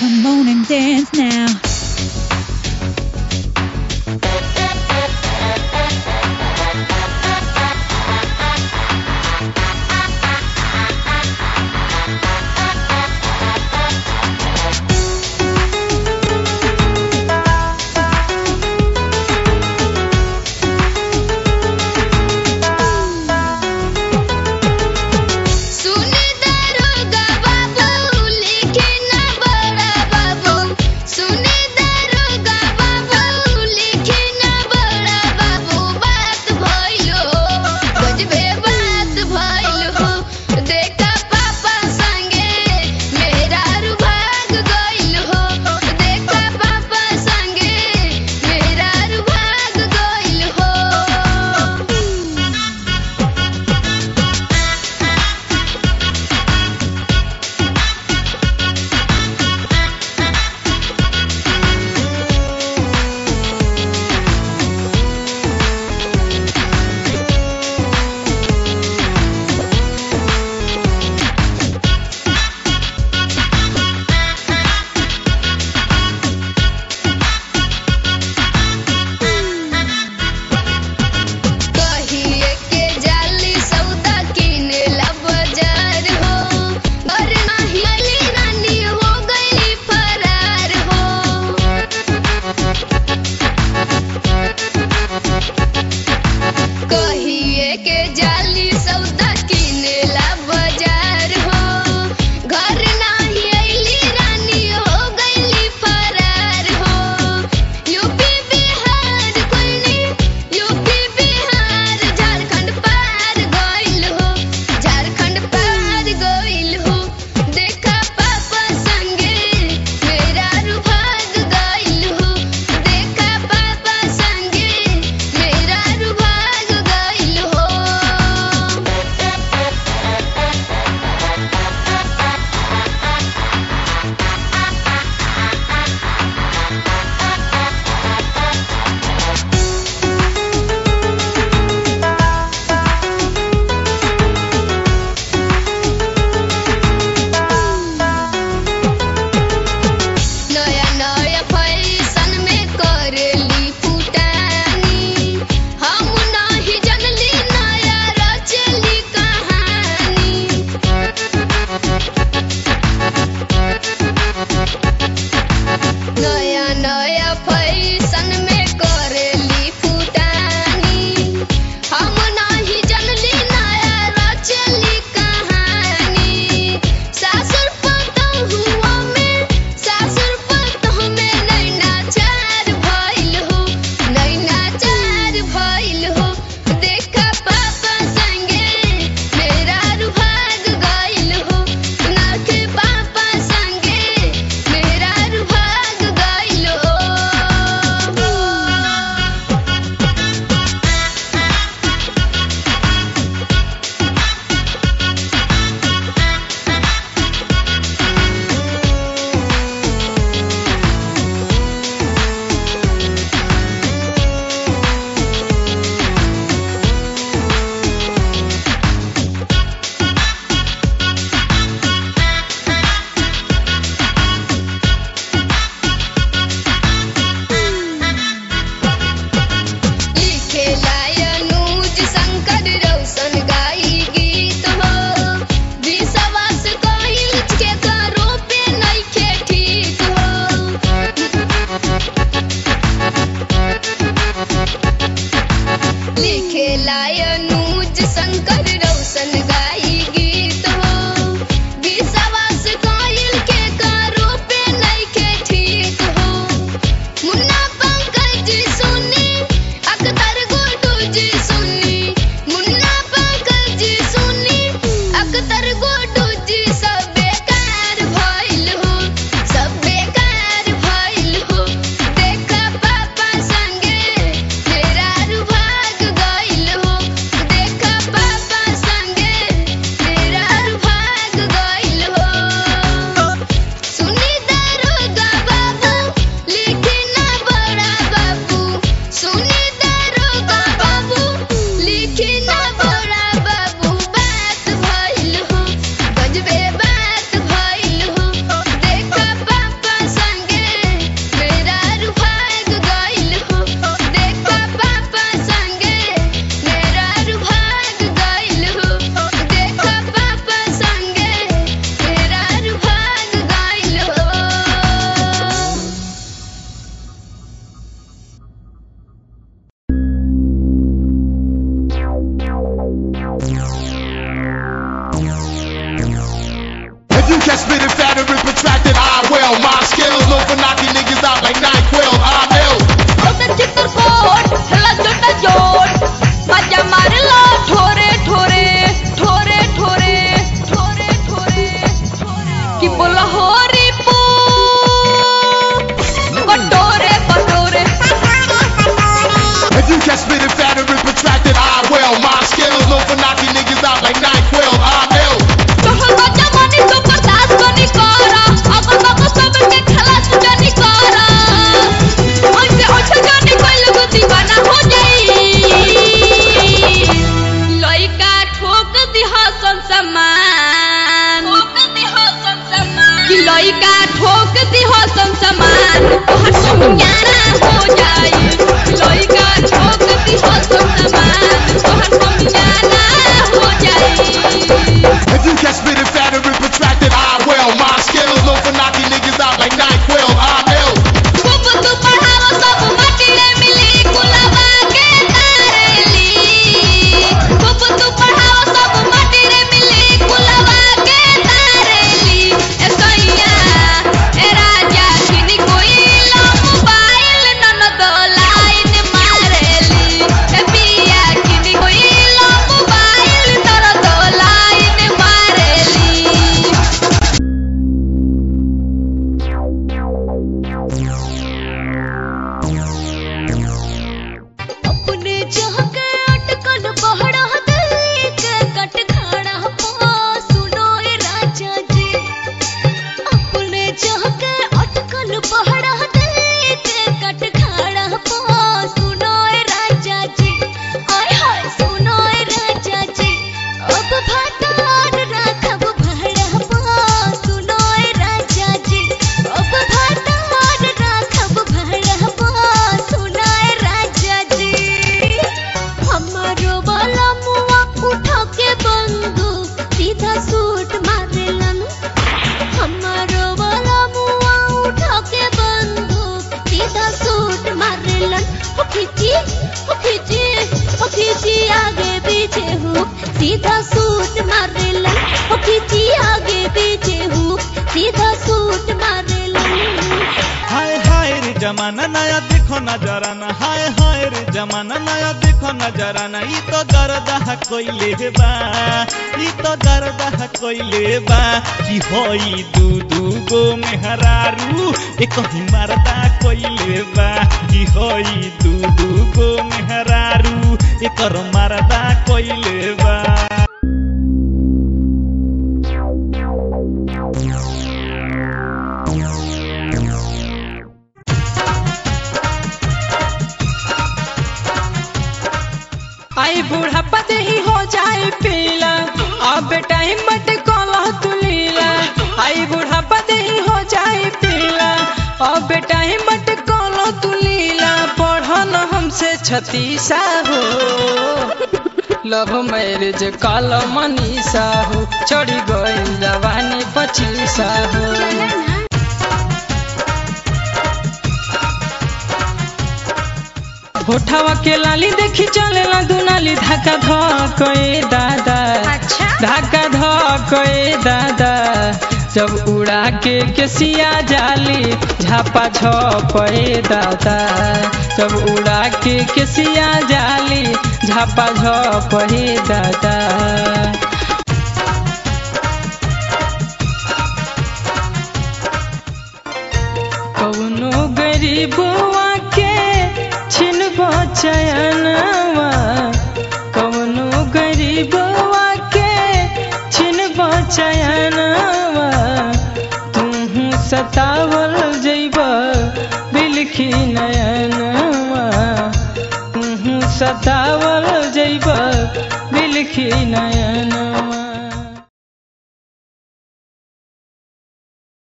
Come on and dance now. सुनी दरोगा बाबू लिखे ना बड़ा बाबू सुनी हसन समान तोहर समियाना हो जाई लइका ठोकती हसन समान तोहर समियाना हो जाई If you catch spitting fatter and protracted, I will. My skills known for knocking niggas out like NyQuil. I'm ill. खूब तू पढ़ाओ सब माटी रे मिली कुलवा के तारेली खूब तू पढ़ाओ सब माटी रे मिली कुलवा के तारेली ए सैया ए राजा किनी कोई लो मोबाइल ननद लाइन मारेली ए पिया किनी कोई लो मोबाइल ननद लाइन मारेली अपने जह के अटकल बहड़ा दिल्ली के कट खाड़ा पा सुनो ए राजा जी अपने जह के अटकल बहड़ा दिल्ली के कट खाड़ा पा सुनो ए राजा जी आय हाय सुनो ए राजा जी अब भातार राखब भड़ा पा सुनो ए राजा जी अब भातार राखब भड़ा पा सुनो ए राजा जी हमारो वाला मुआ उठा के बंदूक सीधा सूट मारेलन हमारो वाला मुआ उठा के बंदूक सीधा सूट मारेलन हो खींची हो खींची हो खींची आगे पीछे हूँ सीधा सूट मारेलन हो खींची आगे पीछे हूँ सीधा सूट मारेलन हाय हाय रे जमाना नया देखो नजराना हाय हाय रे जमाना नया देखो नजराना ई तो गर्दा कोइले बा ई तो गर्दा कोइले बा कि होई दू दू गो मेहरारू एक ही मरदा कोइले बा कि होई दू दू गो मेहरारू एकर मरदा कोइले बा आई बुढ़ापा ही हो जाए पीला अब टाइम बट कोला तू लीला आई बुढ़ापा ही हो जाए पीला अब टाइम बट कोला तू लीला पढ़न हमसे छतीसा हो लव मैरिज काल मनीषा हो चढ़ी गई जवानी पचीसा हो होठवा के लाली देखी चलेला दुनाली धक्का धकए दादा अच्छा धक्का धकए दादा जब उड़ा के केसिया जाली झापा झपए दादा जब उड़ा के केसिया जाली झापा झपए दादा कौनो गरीबवा के छिन बचयनवा कौनो गरीबवा के छिन बचयनवा तुहू सतावल जैब बिलखी नयनवा तुहू सतावल जैब बिलखी नयनवा